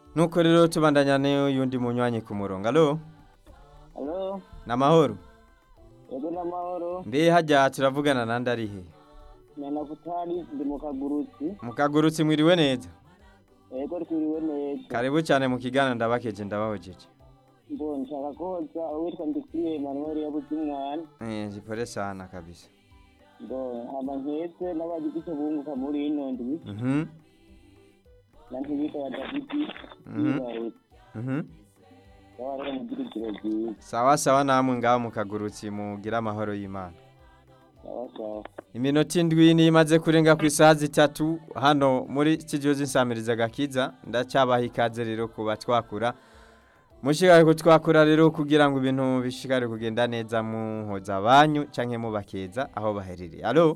nuko rero tubandanya n'uyundi munywanyi ku murongo alo Halo, namahoro yego n'amahoro. mbe hajya turavugana nandi ari he Nyana Futari ndi mu kagurutsi. mukagurutse mwiriwe neza Yego twiriwe neza. karibu cyane mu kiganiro ndabakeje ndabahojeje Ngo nshaka koza uwitwa Ndikwiye Emmanuel yabuze umwana. eh jipole sana kabisa Ngo hama nketse n'abagize icyo bunguka muri ino ndwi. mhm Na ntibita ya Davidi. Mhm. Yibarutse. mhm Baba rero mugira ijoro ryiza. sawa sawa namwe ngaho mukagurutse mugira amahoro y'imana Sawa sawa. iminota indwi niyo imaze kurenga ku isaha zitatu hano muri studio z'insamiriza gakiza ndacyabaha ikaze rero kuba twakura mushikare kutwakura rero kugira ngo ibintu bishikare kugenda neza muhoza abanyu canke mubakeza aho baherereye alo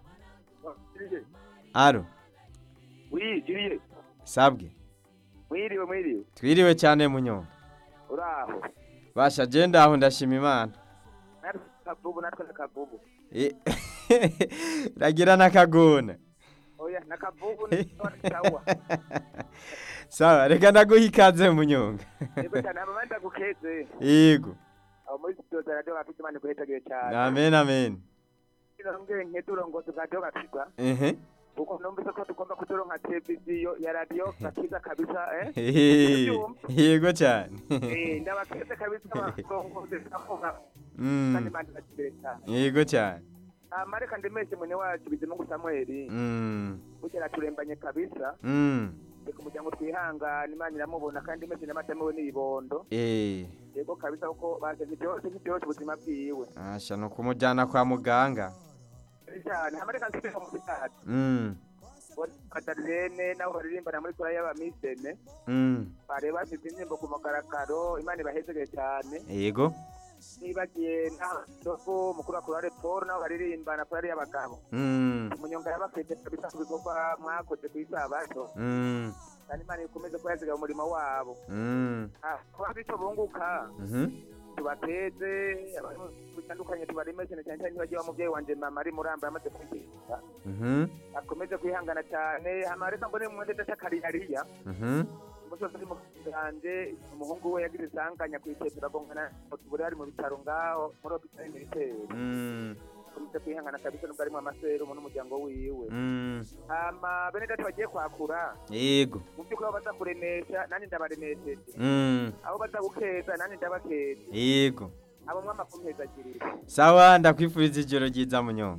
alo Oui, Julie. sabwe Mwiriwe, mwiriwe. twiriwe cyane munyonga Uraho. basha je ndaho ndashima imana Natwe kavubu, natwe nakavubu. Eh, ragira n'akagona Oya, nakavubu ni sawa. sawa reka ndaguha ikaze munyonga Yego cyane abamanda gukeze. yego Abo muri studio za radio bafite imana kuhetagiye cyane. amen amen Nongeye nkeduro ngo tugadio gakiza. ehe Uko numvise ko tugomba kudoronka televiziyo ya radio gakiza kabisa eh. Hehe, yego cyane Eh, ndabakeze kabisa bakongoze akoga. Mm, Kandi manda bakibere cyane. yego cyane Amareka ndemeshe mwene wacu bizimungu Samuel. Mm, Bukera turembanye kabisa. mm, Reka umuryango twihangana imana iramubona kandi imeze n'amatamewe n'ibibondo eh, yego kabisa kuko basenye byose ntibyose ubuzima bwiwe asha ni ukumujyana kwa muganga cyane hamareka nsubira mu bitaro Mm, kadarene nabo baririmbana muri kora y'abamisene mm, bari bafite indirimbo ku mugaragaro imana ibahezegeye cyane yego nibagiye n'aho mukuru wa kurare paul nabo baririmbana kurari y'abagabo Mm, umunyonga yabafite kabisa ku bikorwa mwakoze ku isabato mm, kandi imana ikomeze kuhezegera umurimo wabo mm, Ah, kuba bityo bunguka mhm, tubateze abantu bitandukanye tubaremeshe cyane cyane nibagiye wa mubyeyi wanje mama ari muramba yamaze kwigisha mhm, akomeze kwihangana cyane hama reka mbone mu ndetse cy'akariyariya mhm, umusozi uri mu kiganje umuhungu we yagize isanganya ku itete uragongana tubure ari mu bitaro ngaho muri hopitali militaire mm, akomeze kwihangana kabisa nubwo arimo amaserumu n'umuryango wiwe mm, hama bene dati bagiye kwakura yego mu by'ukuri aho baza kuremesha nanjye ndabaremesheje Mm, aho baza gukeza nanjye ndabakeza yego abo mwama kumpezagirira sawa ndakwifuriza ijoro ryiza munyonga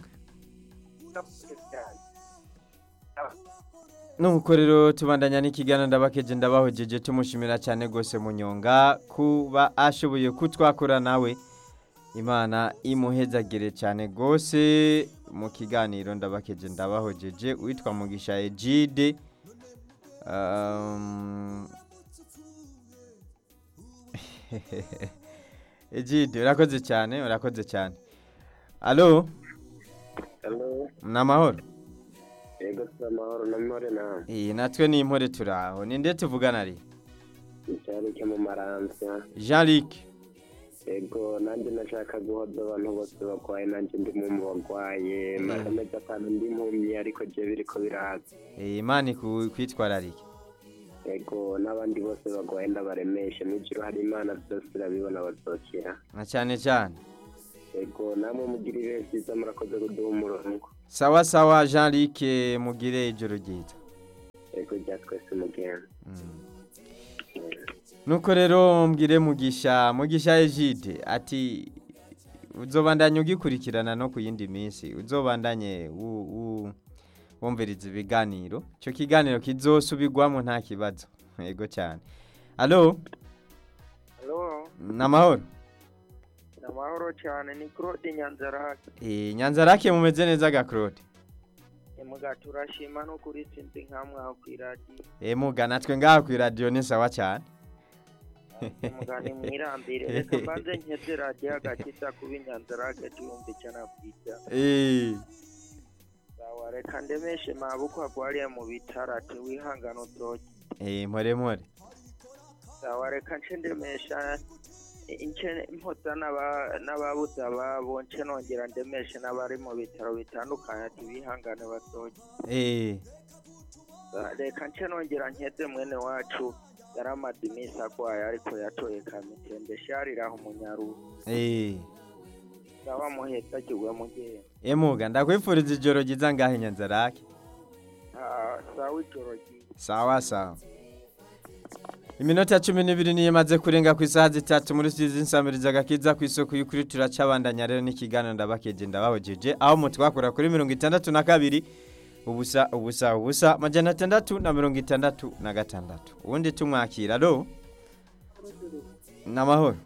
nuko rero tubandanya n'ikiganiro ndabakeje ndabahojeje tumushimira cyane rwose munyonga kuba ashoboye kutwakura nawe imana imuhezagire cyane rwose mu kiganiro ndabakeje ndabahojeje witwa mugisha egide Um, egide urakoze cyane urakoze cyane alo Halo, ni amahoro yego si amahoro n'amahoro nawe. iyi natwe ni impore turaho ni nde tuvugana ari Icyari cyo mu maranza. jean luc Yego nanjye nashaka guhoza abantu bose barwaye nanjye ndi mu barwaye. Maze amezi atanu ndi impumyi ariko je biriko biraza. Eh, imana iku- kwitwararike Yego n'abandi bose barwaye ndabaremeshe. N'ijuru hari imana byose irabibona bazokira. na cyane cyane Yego namwe mugira ibihe byiza murakoze kuduha umurongo. sawa sawa jean luc eh, mugire ijoro ryiza Yego rya twese mugenda. Mm. nuko rero mbwire mugisha mugisha egide ati uzobandanye ugikurikirana no ku yindi minsi uzobandanye wu- wu- wumviriza ibiganiro icyo kiganiro kizosubirwamo nta kibazo yego cyane alo halo ni amahoro amahoro cyane ni claude nyanzarake Eh, nyanza rake mumeze neza ga claude emuga turashima no kuri sinzi nkamwe aho ku iradiyo emuga natwe ngaha ku iradiyo ni sawa cyane emuga ni mwirambire reka mbanze nkeze radiyo agakiza kuba inyanzarake tuyumva icyo nabwita Eh, sawa reka ndemeshe mabuko agwariye mu bitaro ati wihangane udoge eh, mpore mpore sawa reka nce ndemesha ince mpoza n'aba- n'ababuze ababo nce nongera ndemeshe n'abari mu bitaro bitandukanye ati bihangane badoge Eh, reka nce nongera nkeze mwene wacu yari amaze iminsi agwaye ariko yatoye kamitende shariraho umunyaruhu Eh. saba muhetsagirwe mugenda Emuga ndakwifuriza ijoro ryiza ngahe nyanzarake. Ah, sawa ijoro ryiza Sawa sawa. Iminota cumi n'ibiri niyo imaze kurenga ku isaha zitatu muri sizi nsamiriza agakiza ku isoko y'ukuri turacabandanya rero n'ikiganiro ndabakeje ndabahojeje aho mutwakora kuri mirongo itandatu na kabiri ubusa ubusa ubusa majana atandatu na mirongo itandatu na gatandatu ubundi tumwakira ro n'amahoro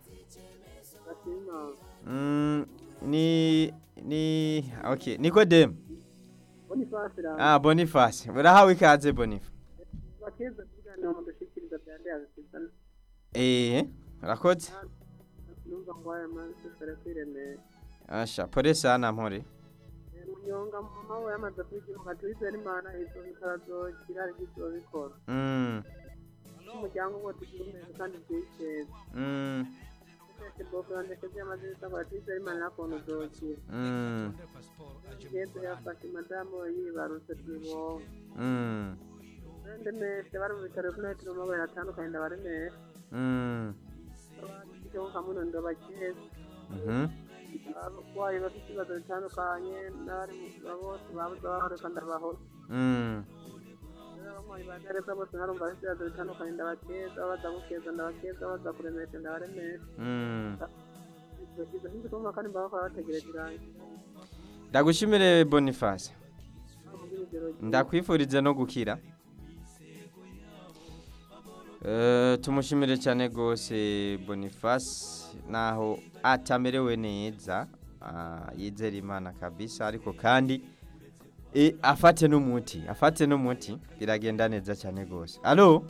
Mm, ni ni okay Nikodemu bonifasi ramba ah Boniface urahawe ikaze Boniface bakeza kuganira mu dushikiriza bya ndeyazisizana eh urakoze numva ngo aya masesere kwiremera asha pole sana mpore munyonga mama we yamaze kwigimuka tuwizera imana izo bikarazogira izo bikora mm umuryango ngo tugira umeze kandi twiteza mm twese bofura ndetse byamaze bisabwa twizera imana nakuntu uzokira mm yesu yafashe madamu we yibarutse tubonga mm ndemeshe bari mu bitaro kunahitira amabara atandukanye ndabaremeshe mm icyo kamuno ndabakeza mhm abarwayi bafite ibibazo bitandukanye n'abari mu bose babuze abahoreka ndabaho mm abanywanyi ba gereza bose narumva bafite ibibazo bitandukanye ndabakeza baza gukeza ndabakeza baza kuremesha ndabaremesha mm izo sinzi kumva kandi mba bakora bategereje irangira ndagushimire Boniface mubwira urugero ndakwifurize no gukira Eh, tumushimire cyane rwose Boniface naho atamerewe neza ah, yizera imana kabisa ariko kandi e, afate n'umuti afate n'umuti biragenda neza cyane rwose alo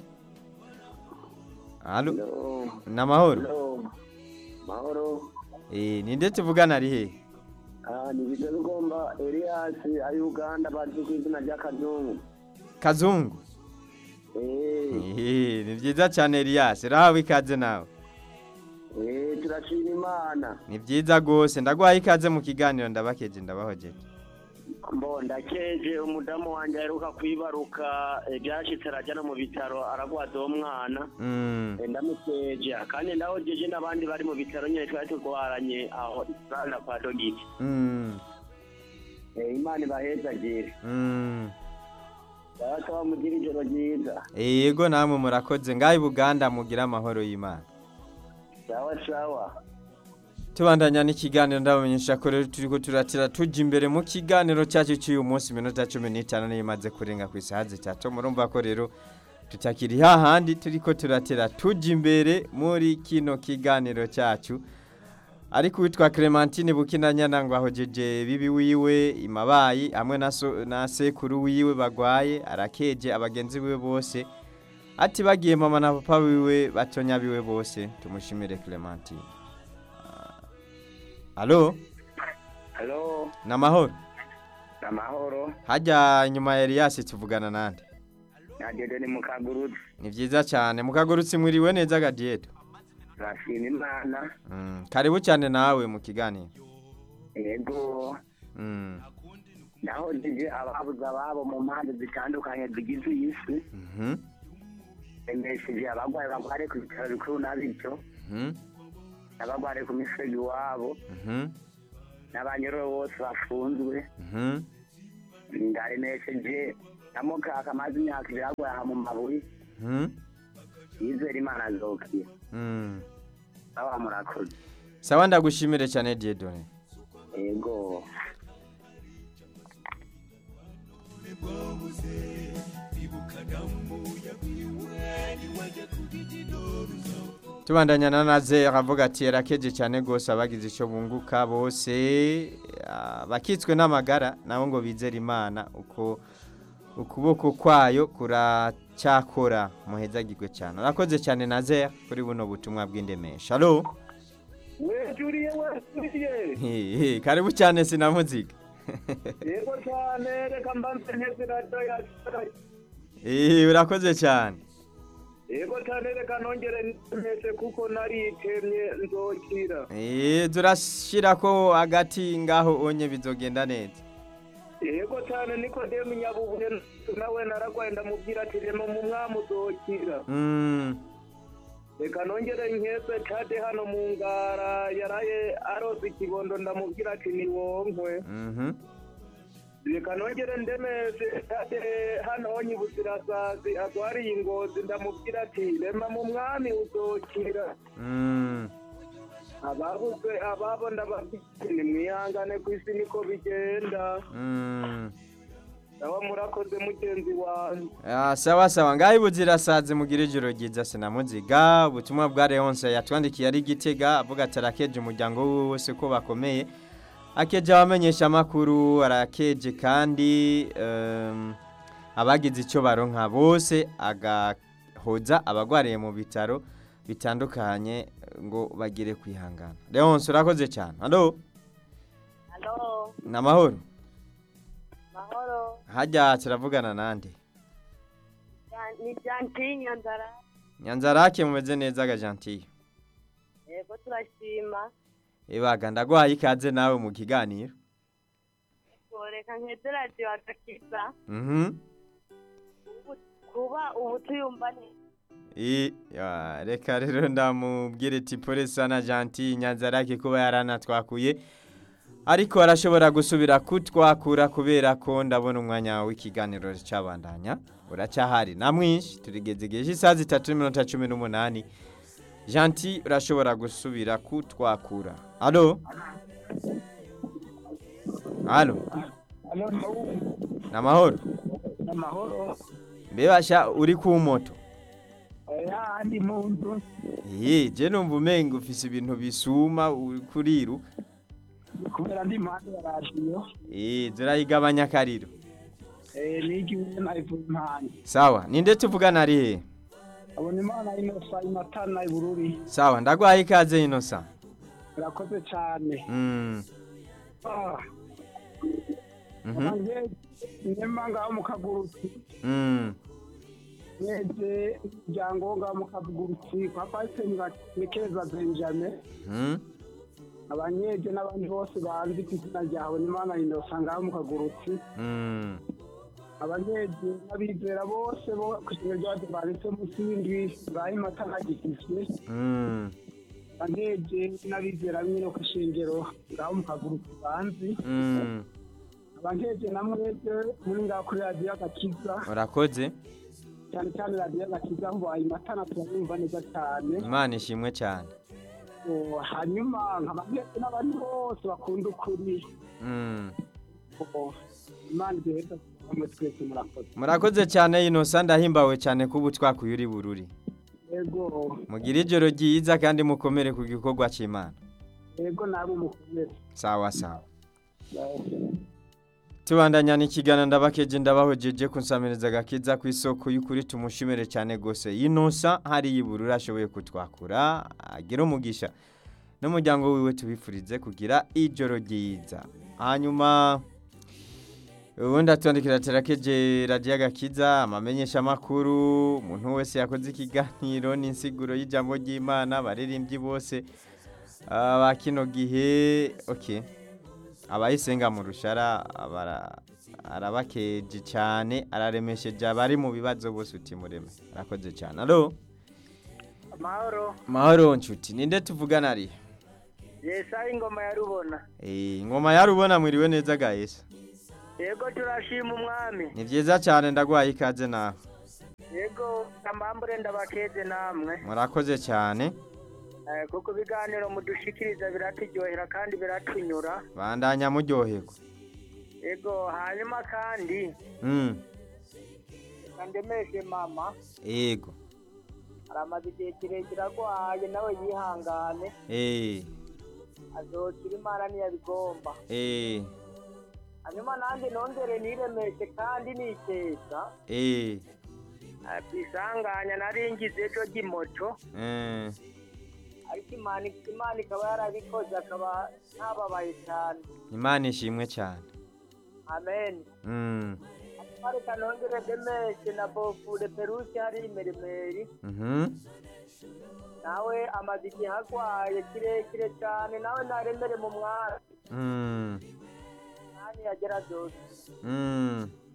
alo namahoro mahoro eh ninde tuvugana ari he Ah, ni bize bigomba Elias ari Uganda bazi ku izina rya Kazungu kazungu eh Eh, ni byiza cyane Elias rahawe ikaze nawe eh turashima imana ni byiza rwose ndaguhaye ikaze mu kiganiro ndabakeje ndabahojeje mbo ndakeje umudamu wanjye aheruka kwibaruka eh, byashitse arajya no mu bitaro aragwaza uwo mwana Mm, Eh, ndamukeje kandi ndahojeje n'abandi bari mu bitaro nyine twari turwaranye aho isana kwa dogiti mm, Eh, imana ibahezagire mm. data bamugira ijoro ryiza yego namwe murakoze ngaho i buganda mugira amahoro y'imana sawa sawa tubandanya n'ikiganiro ndabamenyesha ko rero turi ko turatira tujya imbere mu kiganiro cyacu cy'uyu munsi iminota cumi n'itanu niyo imaze kurenga ku isaha zitatu murumva ko rero tutakiri hahandi turi ko turatira tujya imbere muri kino kiganiro cyacu ariko uwitwa Clementine Bukinanyana ngo ahojeje bibi wiwe imabayi hamwe na, so, na sekuru wiwe bagwaye arakeje abagenzi biwe bose ati bagiye mama na papa wiwe batonya biwe bose tumushimire Clementine Alo, halo namahoro. amahoro Hajya nyuma ya Elias tuvugana nande. nadede ni mukagurutse Ni vyiza cyane. Mukagurutse mwiriwe neza gadieto. turashima imana Mm, karibu cyane nawe mu kiganiro. yego Mm. nahojeje ababuze ababo mu mpande zitandukanye zigize iyi si Mhm. remesheje abagwayi bagware ku bitaro bikuru n'abityo Mhm. n'abagware ku misego iwabo Mhm. n'abanyoro bose bafunzwe Mhm. ndaremesheje na mukaka amaze imyaka ibiri agwaye aha mu mabuye Mhm. yizera imana azokira Mm. baba murakoze Sawa ndagushimire cyane Diedone. yego Tubandanya na naze akavuga ati yarakeje cyane gose abagize ico bunguka bose ah, bakitswe n'amagara nabo ngo bizera Imana uko ukuboko kwayo kuracyakora muhezagirwe cyane urakoze cyane naze kuri buno butumwa bw'indemesha alo wejuriye wejuriye Hehe, karibu cyane sinamuziga yego cyane reka mbanze nteze radiyo yacu Eh, urakoze cyane yego cyane reka nongere nteze kuko naritemye nzokira Eh, turashira ko agati ngaho onye bizogenda neza yego cyane nikodemu nyabubuye nawe naragwaye ndamubwira ati rema mu mwami uzokira Mm, reka nongere nkeze cade hano mu ngara yaraye arose ikibondo ndamubwira ati ni wonkwe Mhm. reka nongere ndemeze cade hano nyibuzirasazi agwariye ingozi ndamubwira ati rema mu mwami uzokira Mm. ababuze ababo ndababwira ni mwihangane ku isi niko bigenda Mm. nawe murakoze mugenzi wanjye Ah, sawa sawa ngaho ibuzirasaze mugire ijoro ryiza sinamuziga ubutumwa bwa Leonce yatwandikiye ari gitega avuga ati arakeje umuryango wiwe wose ko bakomeye akeje abamenyesha amakuru arakeje kandi em, abagize icyo baronka bose agahoza abagwariye mu bitaro bitandukanye ngo bagire kwihangana Leonce urakoze cyane halo halo ni amahoro mahoro hajya turavugana nande Ya- ni jantinya nzara nyanzarake mumeze neza gajantiye yego turashima Ebaga ndagwaye ikaze nawe mu kiganiro. reka nkeze radiyo agakiza Mhm. Ubu- kuba ubu tuyumva neza I ya reka rero ndamubwire ati pole sana gentil Nyanzarake kuba yaranatwakuye. Ariko arashobora gusubira kutwakura kubera ko ndabona umwanya w'ikiganiro cyabandanya. Uracyahari na mwinshi turigeze igihe isaha zitatu n'iminota cumi n'umunani. Gentil urashobora gusubira kutwakura. Allo? Allo? Namahoro? amahoro Mbebasha uri ku moto? yandi mu nzu Ye, je numva umenga ufise ibintu bisuma uri kuriru. kubera ndi impande ya radiyo Eh, zirayigabanya akariro. n'igihe nayivuye impande Sawa, ninde tuvugana ari he? abona imana inosa imatana ibururi Sawa, ndagwaye ikaze inosa. irakoze cyane Mm. Mhm. nyema ngaho mu kagurutsi Mm. mweze umuryango ngaho mu kagurutsi kwa pasiteri nikeza benjamin Mhm. abanyeje n'abandi bose banzi ku izina ryawe n'imana inosa ngaho mu kagurutsi Mm. abanyeje n'abizera bose bo ku kintu ryose banditse munsi y'indwi ngaho imatana gikizwe Mm. abanyeje n'abizera nyine ku ishengero ngaho mu kagurutsi banzi Mm. abankeje na mwebwe muri ngaho kuri radiyo agakiza Urakoze. cyane cyane radiyo agakiza aho bayimatana turayumva neza cyane Imana ishimwe cyane. Oh, hanyuma nkaba mwebwe n'abandi bose bakunda ukuri Mm. Oh, imana iduheza hamwe twese murakoze Murakoze cyane inosa ndahimbawe cyane kuba twakuye uri bururi. yego Mugire ijoro ryiza kandi mukomere ku gikorwa cy'Imana. yego namwe mukomeze Sawa sawa. tubandanya n'ikiganiro ndabakeje ndabahojeje kunsamiriza agakiza ku isoko y'ukuri tumushimire cyane gose inosa hari yiburura ashoboye kutwakura agira umugisha n'umuryango wiwe tubifurize kugira ijoro ryiza hanyuma ubundi atondekera terakeje radiyo agakiza amamenyesha amakuru umuntu wese yakoze ikiganiro n'insiguro y'ijambo ry'imana abaririmbyi bose ah, ba kino gihe okay abayisenga mu rushara abara- arabakeje cyane araremesheje abari mu bibazo bose utimureme arakoze cyane alo amahoro mahoro nshuti ninde tuvugana ari yesa ingoma ya rubona Eh, ingoma yarubona mwiriwe neza gahesa yego turashima umwami ni byiza cyane ndagwaye ikaze nawe yego ambambure ndabakeze namwe murakoze cyane Eh, kuko ibiganiro mudushikiriza biraturyohera kandi biratunyura bandanya muryoherwa yego hanyuma kandi Mm, kandemeshe mama yego aramaze igihe kirekire agwaye nawe yihangane eh azokira imana ntiyabigomba eh hanyuma nanjye nongere niremeshe kandi nikeza eh Eh, kwisanganya naringize ejo ry'imoto eh ariko imana imana ikaba yarabikoze akaba ntababaye cyane imana ishimwe cyane amen Mm, reka nongere demeshe na bofure perusi hari imerimeri mhm nawe amaze igihe agwaye kirekire cyane nawe naremere mu mwanya Mm, mwanya yagera byose mm.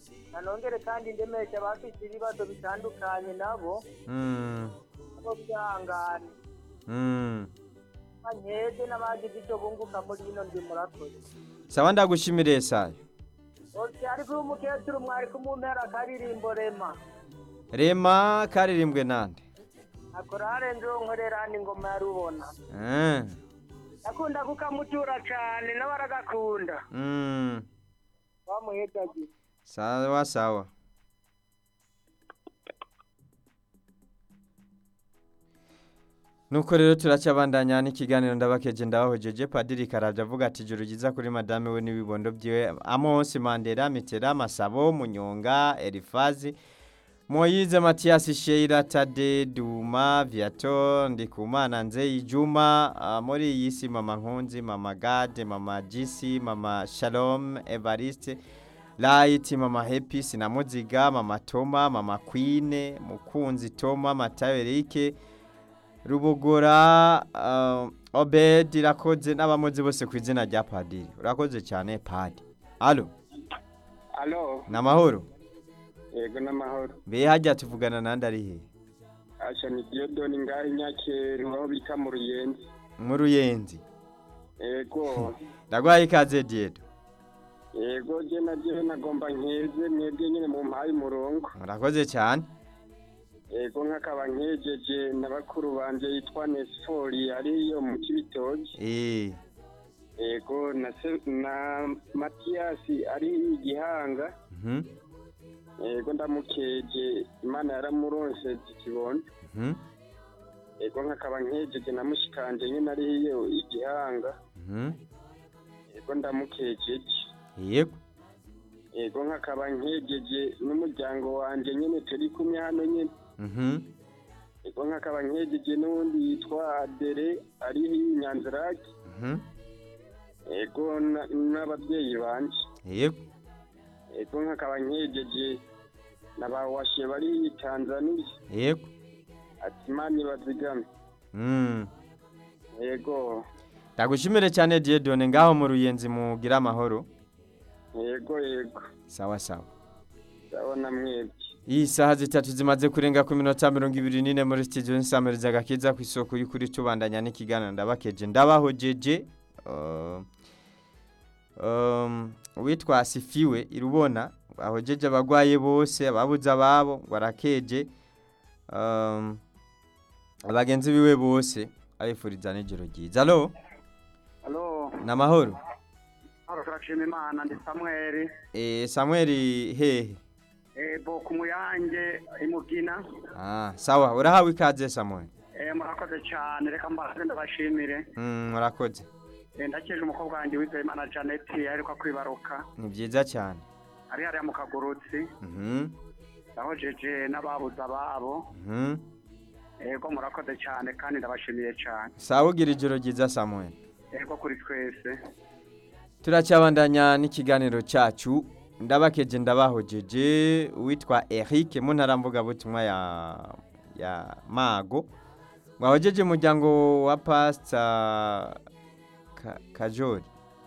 nanongere kandi ndemeshe abafite ibibazo bitandukanye nabo Mm. nabo byihangane Mm. nkeze n'abagize icyo bunguka muri ino ndi murakoze sawa ndagushimire sayo ose ariko uyu mukecuru mwari kumumpera akaririmbo rema rema karirimbwe nande akora harenze uwo nkorera n'ingoma ya rubona Eh. akunda kukamutura cyane nawe aragakunda Mm. bamuhedagiye sawa sawa nuko rero turacabandanya n'ikiganiro ndabakeje ndabahojeje padiri karabye avuga ati ijuru ryiza kuri madame we n'ibibondo byiwe amosi mandera mitera masabo munyonga elifazi moyize matiyasi sheira tade duma viato ndikumana nzeyi juma ah, muri iyi si mama nkunzi mama gade mama jisi mama shalom evariste Light, Mama Happy, Sinamuziga, Mama Toma, Mama Queen, Mukunzi Toma, Matayo Eric, Rubugura, uh, Obed, irakoze n'abamuzi bose ku izina rya Padiri. Urakoze cyane Padi. Alo, alo namahoro. yego n'amahoro Mbe hajya tuvugana nande ari he? asha ni diyodoni ngaho inyakeru aho bita mu ruyenzi Mu Ruyenzi. yego Ndagwaye ikaze Diedo. yego je na je nagomba nkeze mwebwe nyene mu mpaye umurongo Murakoze cyane. yego nk'akaba nkejeje na bakuru banje yitwa nesifori ariyo mu kibitoki Eh, yego na se- na matiyasi ari igihanga mhm. yego ndamukeje imana yaramuronse ikibondo Mhm. yego nk'akaba nkejeje na mushikanje nyene ariyo igihanga Mhm. yego ndamukejeje Yego. yego nk'akaba nkejeje n'umuryango wanje nyene turi kumwe hano nyene Mhm. yego nk'akaba nkejeje n'uwundi yitwa adere ari inyanziraki Mhm. yego na- n'ababyeyi banje Yego. yego nk'akaba nkejeje na ba washe bari tanzaniya Yego. ati imana ibazigame Mm. yego Ndagushimire cyane Diedone ngaho mu Ruyenzi mugira amahoro. yego yego Sawa sawa. ndabona mwebwe Iyi saha zitatu zimaze kurenga ku minota mirongo ibiri n'ine muri studio nsamiriza agakiza ku isoko y'ukuri tubandanya n'ikiganiro ndabakeje ndabahojeje uh, um, uwitwa Sifiwe irubona ahojeje abagwaye bose ababuze ababo ngo arakeje um, abagenzi biwe bose abifuriza n'ijoro ryiza alo alo namahoro hano turashima imana ndi samweri e, Samuel hehe ebo ku muyange imugina ah, sawa urahawe ikaze Samuel murakoze cyane reka mbaze ndabashimire mm, murakoze ndakeje umukobwa wanjye witwa imana janete aheruka kwibaruka ni byiza cyane ari hariya mu kagurutsi Mhm, yahojeje n'ababuze ababo mhm. yego murakoze cyane kandi ndabashimiye cyane sawa ugira ijoro ryiza samuel yego kuri twese turacyabandanya n'ikiganiro cyacu ndabakeje ndabahojeje uwitwa eric mu ntara mvugabutumwa ya ya mago mwahojeje umuryango wa pasita Ka- kajori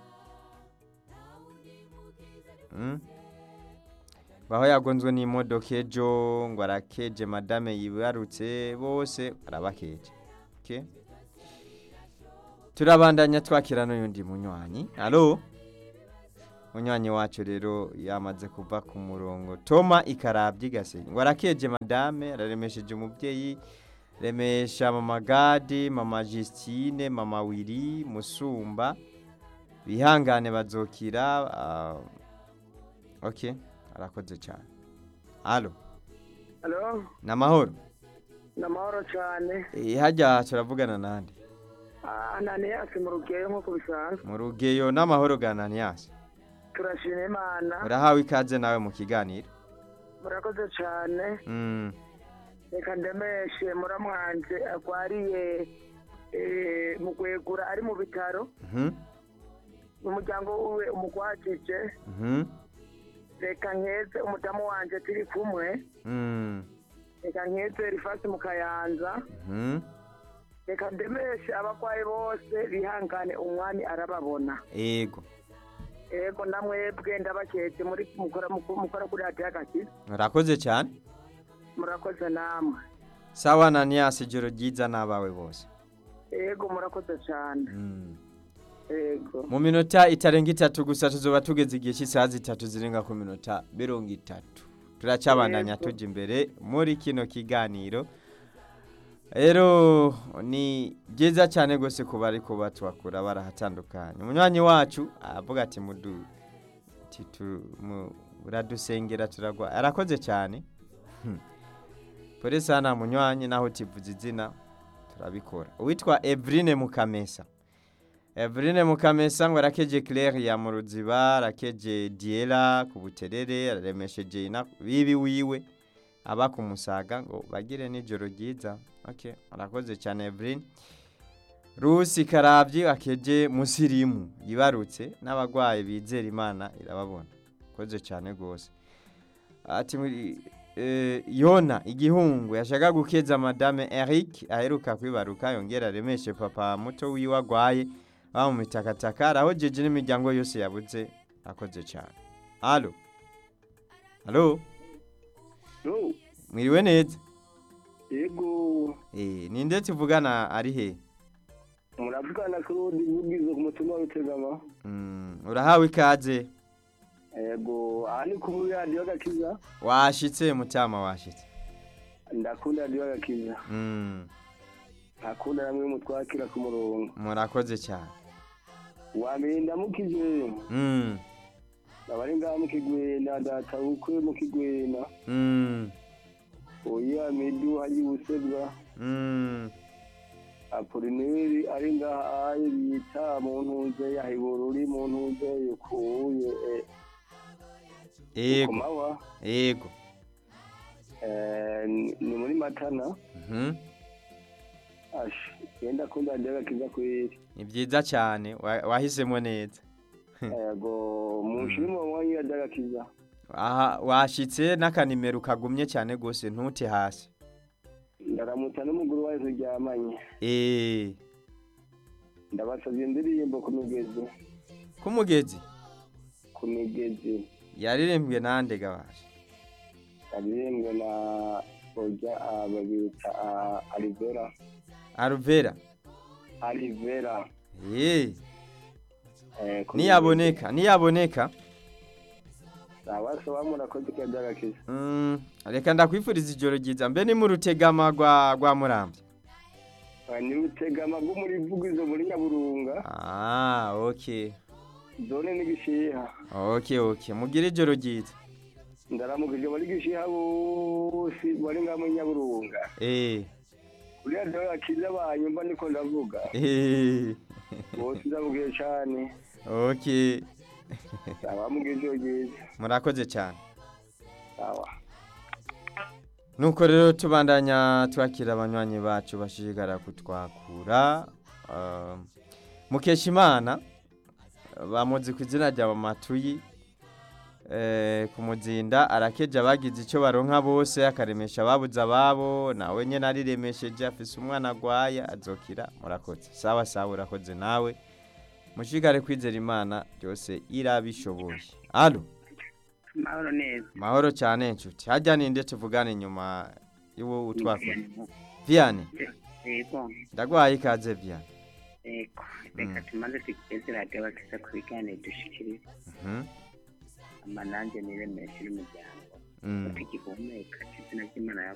Mm? baho yagonzwe n'imodoka ejo ngo arakeje madame yibarutse bose arabakeje okay? turabandanya twakira n'uyundi munywanyi alo munywanyi wacu rero yamaze kuva ku murongo toma ikarabye igasenyi ngo arakeje madame araremesheje umubyeyi remesha mama gadi mama justine mama wiri musumba bihangane bazokira ah, ok arakoze cyane alo halo ni amahoro ni amahoro cyane Eh, hajya turavugana nande ananiyasi mu rugeyo nk'uko bisanzwe mu rugeyo n'amahoro gananiyasi turashima imana urahawe ikaze nawe mu kiganiro murakoze cyane Mm, reka ndemeshe muramwanje arwariye eh, mu gwegura ari mu bitaro mhm, umuryango wiwe umugwajije mhm, reka nkeze umudamu wanje turi kumwe mm, reka nkeze rifasi mu kayanza mhm. reka ndemeshe abarwayi bose bihangane umwami arababona ego ego namwebwe ndabaketse muri mukora mukora kuri radiyo agakiza urakoze cyane murakoze namwe sawa Ananias ijoro ryiza n'abawe bose ego murakoze cyane Mm. ego mu minota itarenga itatu gusa tuzoba tugeze igihe cy'isaha zitatu zirenga ku minota mirongo itatu turacabandanya Yego. tujya imbere muri kino kiganiro rero ni byiza cyane rwose kuba ariko batwakura barahatandukanye umunywanyi wacu aravuga ati mudu ati tu- mu- uradusengera turagwa arakoze cyane Hmm. polisi hano munywanyi naho utivuze izina turabikora uwitwa Evrine Mukamesa Evrine Mukamesa ngo arakeje Claire ya mu ruziba arakeje Diela ku buterere araremesheje ina bibi wiwe aba ku musaga ngo bagire n'ijoro ryiza okay arakoze cyane Evrine Rusi Karabyi akeje musirimu yibarutse n'abagwayi bizera Imana irababona koze cyane gose ati muri eh, Yona igihungu yashaka gukeza madame Eric aheruka kwibaruka yongera aremeshe papa muto wiwe agwaye aba mu mitakataka arahojeje n'imiryango yose yabuze akoze cyane alo alo no mwiriwe neza ego eh ninde tuvugana ari he muravugana claude vugizo ku mutima w'utegama mm, urahawe ikaze ego aha ni kuri radiyo agakiza washitse mutama washitse ndakunda radiyo agakiza mm, ntakunda namwe mutwakira ku murongo murakoze cyane wambere ndamukije mm, abari ngaha mu kigwena data bukwe mu kigwena mm, oya midu hari busebwa mm, apolineri ari ngaha aye bita mu ntuze ya hibururi mu ntuze yukuye eh, ku ego mawa ego Eh, ni ni muri matana mhm ash genda kunda radiyo agakiza kweri ni byiza cyane wa- wahisemo neza ego mushire mu mwanya radiyo agakiza aha washitse n'akanimero kagumye cyane rwose ntute hasi ndaramutsa n'umuguru wawe turyamanye eh ndabasabye indirimbo ku migezi kumugezi ku migezi yaririmbwe nande gabasha aririmbwe na ojya ah, babita ah, alivera aruvera alivera eh eh, ku niyaboneka niyaboneka abasaba murakoze ko byagakiza mm, reka ndakwifuriza ijoro ryiza mbe ni mu rutegama rwa rwa murambi ni rutegama rwo muri vugizo muri nyaburunga ah okay zone n'igishiha okay okay mugire ijoro ryiza ndaramukije muri gishiha bose bari ngaha muri nyaburunga eh kuri radiyo gakiza banyumva niko ndavuga eh bose ndamubwiye cyane okay abamubwiye ijoro ryiza murakoze cyane sawa nuko rero tubandanya twakira abanywanyi bacu bashishikara kutwakura uh, mukeshimana bamuzi ku izina rya matuyi eh, ku muzinda arakeje abagize icyo baronka bose akaremesha ababuze ababo nawe nyine ariremesheje afise umwana agwaye azokira murakoze sawa sawa urakoze nawe mushishikare kwizera imana byose irabishoboye alo mahoro neza mahoro cyane inshuti hajya ninde tuvugane nyuma y'uwo utwakora viane yego ndagwaye ikaze viane yego reka tumaze tugeze radiyo bakiza ku biganiro dushikiriza Mhm, ama nanjye niremeshe n'umuryango mm. tugihumeka izina ry'imana